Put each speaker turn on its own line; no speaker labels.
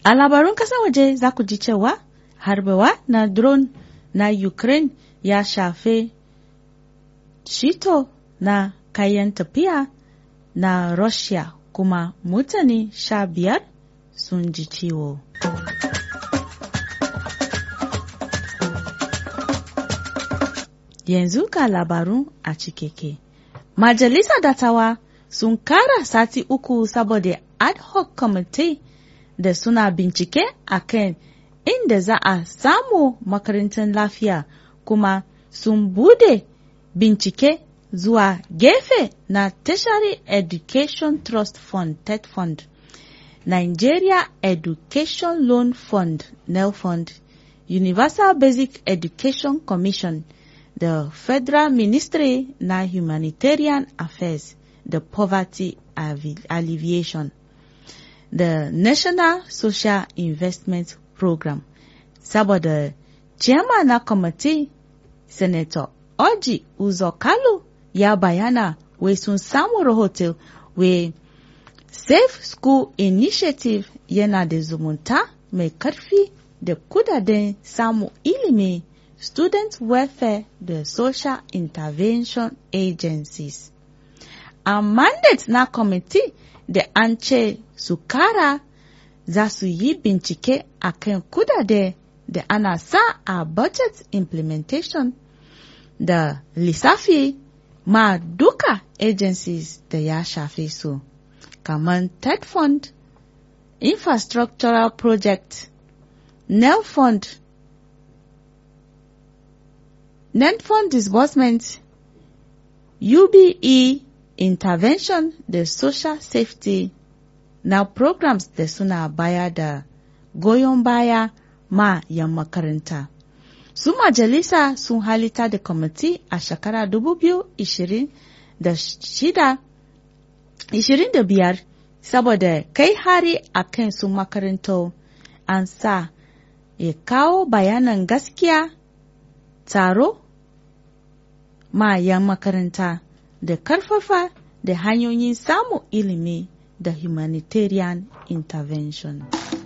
A labarun ƙasar waje za ku ji cewa harbawa na drone na Ukraine ya shafe shito na kayan tafiya na Russia kuma mutane sha biyar sun ji ciwo. Yanzu ga labarun a cikeke. Majalisa dattawa sun kara sati uku saboda ad hoc committee da suna bincike a kan inda za a samu makarantar lafiya kuma sun bude bincike zuwa gefe na tertiary education trust fund ted fund nigeria education loan fund nel fund universal basic education commission da federal ministry na humanitarian affairs da poverty alleviation da national social investment program saboda chairman na kwamiti senator oji uzo kalu ya bayana wai sun samu rahoto wai safe school initiative yana da zumunta mai karfi da kudaden samu ilimi student welfare da social intervention agencies a mandate na kwamiti da an ce su kara za su yi bincike a kan kudade da ana sa a budget implementation da lissafi ma duka agencies da ya shafe su kamar ted fund infrastructural project nel fund net fund disbursement ube intervention da social safety na programs da suna baya da goyon baya ma yan makaranta. Su majalisa sun halita da kwamiti a shekara 2025 saboda kai hari a kan su makarantar an sa ya kawo bayanan gaskiya taro ma yan makaranta da karfafa da hanyoyin samun ilimi da humanitarian intervention.